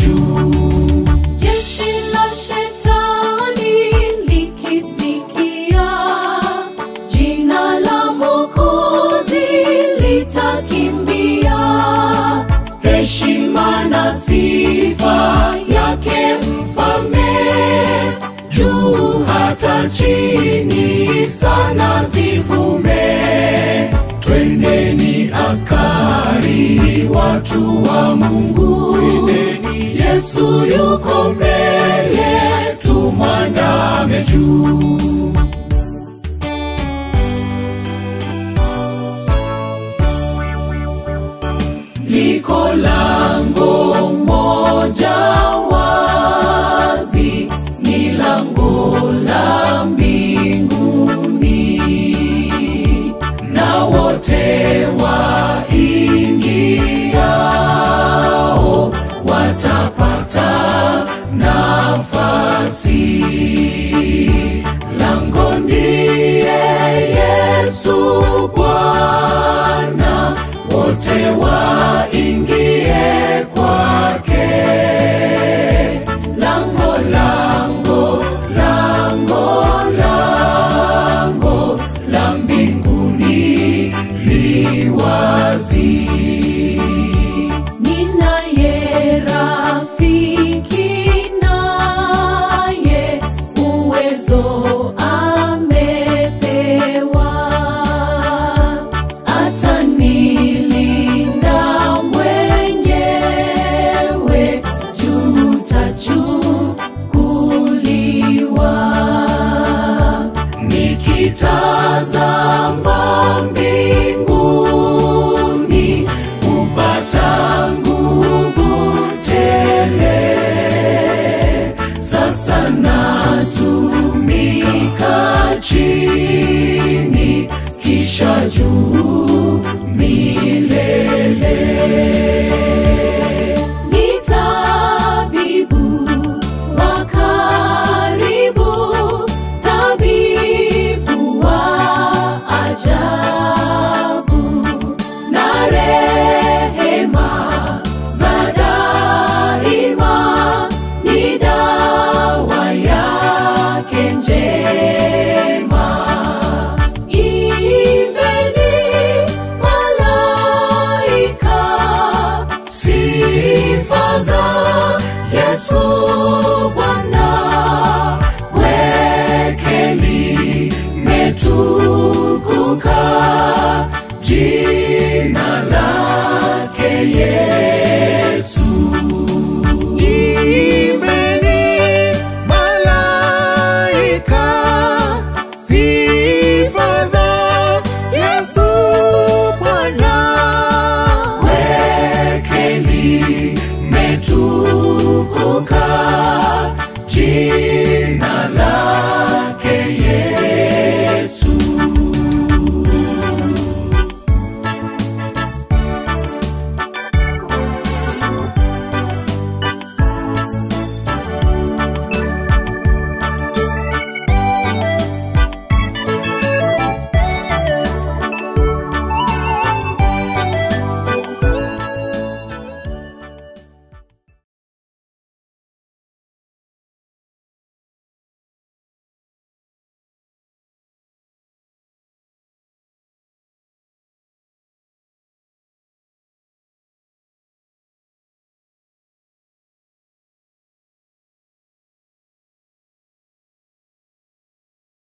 juu. Jeshi la shetani likisikia jina la Mwokozi litakimbia. Heshima na sifa yake mfalme, juu hata chini sana zivume. Twendeni askari, watu wa Mungu, Yesu yuko mbele, tumwandame juu. liko lango moja wazi, ni lango la mbinguni, na wote waingiao watapata nafasi. Lango ndiye Yesu Bwana, wote waingie kwake. Lango, lango, lango, lango la mbinguni li wazi. Ninaye rafiki naye uwezo amepewa, atanilinda mwenyewe, tutachukuliwa. Nikitazama mbinguni kupata nguvu tele, sasa natumika chini, kisha juu milele. Ni tabibu wa karibu, tabibu wa ajabu, na rehema za daima ni dawa yake njema. Imbeni malaika sifa za